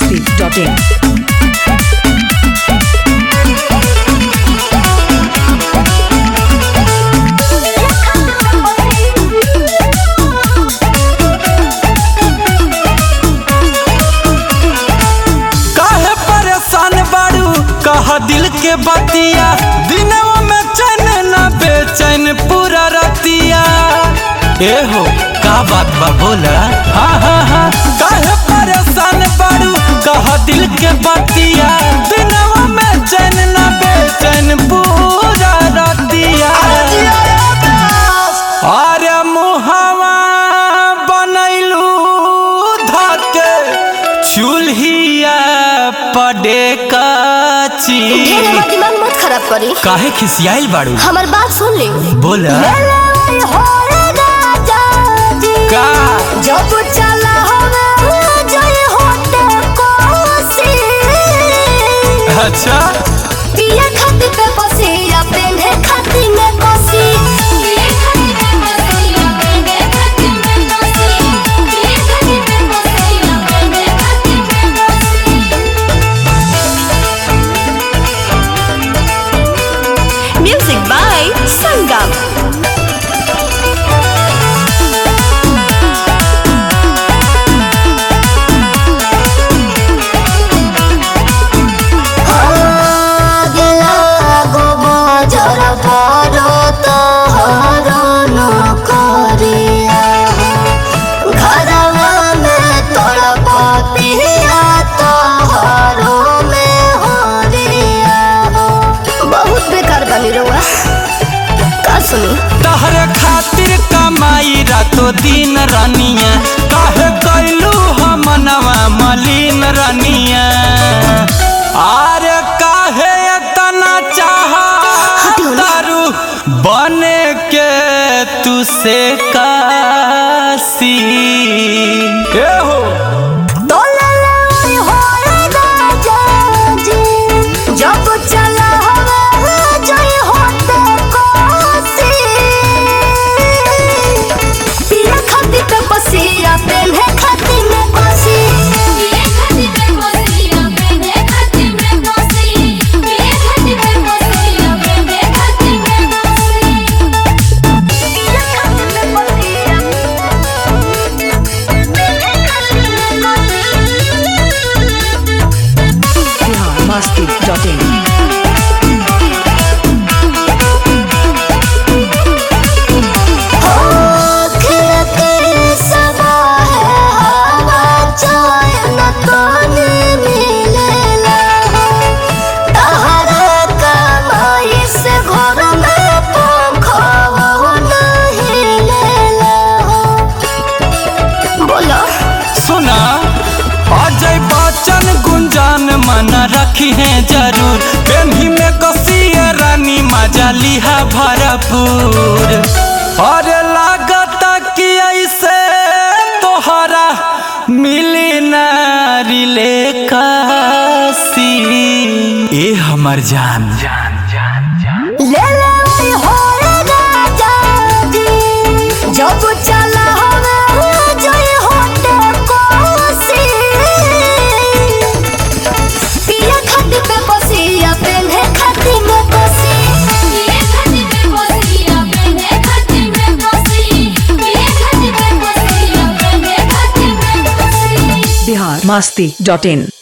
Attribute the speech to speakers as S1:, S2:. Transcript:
S1: masti.in.
S2: काहे परेशान बारू कह दिल के बतिया दिनवा में चैन न बेचैन पूरा रतिया ए हो का बात बा बोला हाँ हाँ हाँ काहे परेशान बारू कह दिल के बतिया दिनवा में चैन न बेचैन पूरा रतिया अरे मुहवा बनैलू धके चूल्हिया पडे काची
S3: ढेर हमार दिमाग मत खराब करी
S2: काहे खिसियाइल बाड़ू
S3: हमार बात सुन ले
S2: बोला का
S3: जब चला हवे जय होते कोसी
S2: अच्छा
S3: पिए खाती पे कोसी या पेन्हे खाती में कोसी पिए खाती पे कोसी या पेन्हे खाती में कोसी पिए खाती पे कोसी या पेन्हे खाती में कोसी म्यूजिक बाय संगम गेला गो बजार पारो तोहर न करिया घरवा में तोड़ पतिया तोहरो में हरिया बहुत बेकार बनी रहुआ का सुनी
S2: तहरे खातिर कमाई रातो दिन रनिया काहे कैलू हमनवा मलिन रनिया अरे काहे इतना चाह तारू बने के तू से कासी ए हो
S3: जब चला हवा जय होते कोसी पिया खाती पे पसिया पेन्हे खाती में कोसी पिया खाती पे पसिया पेन्हे खाती में कोसी पिया खाती पे पसिया पेन्हे खाती में कोसी पिया खाती पे पसिया पेन्हे खाती में कोसी
S1: Bihar masti.in.
S2: सुना अजय बच्चन गुंजान मन रखी है जरूर पेन्ही में कसिए रानी मजा लिहा भरपूर अरे लागत कि ऐसे तोहरा मिली नारी ले कासी ए हमर जान
S3: जब चला हवे जय होते कोसी पिया खाती पे कोसी या पेन्हे खाती में कोसी पिया खाती पे कोसी या पेन्हे खाती में कोसी पिया खाती पे कोसी या पेन्हे खाती में कोसी
S1: Bihar masti.in.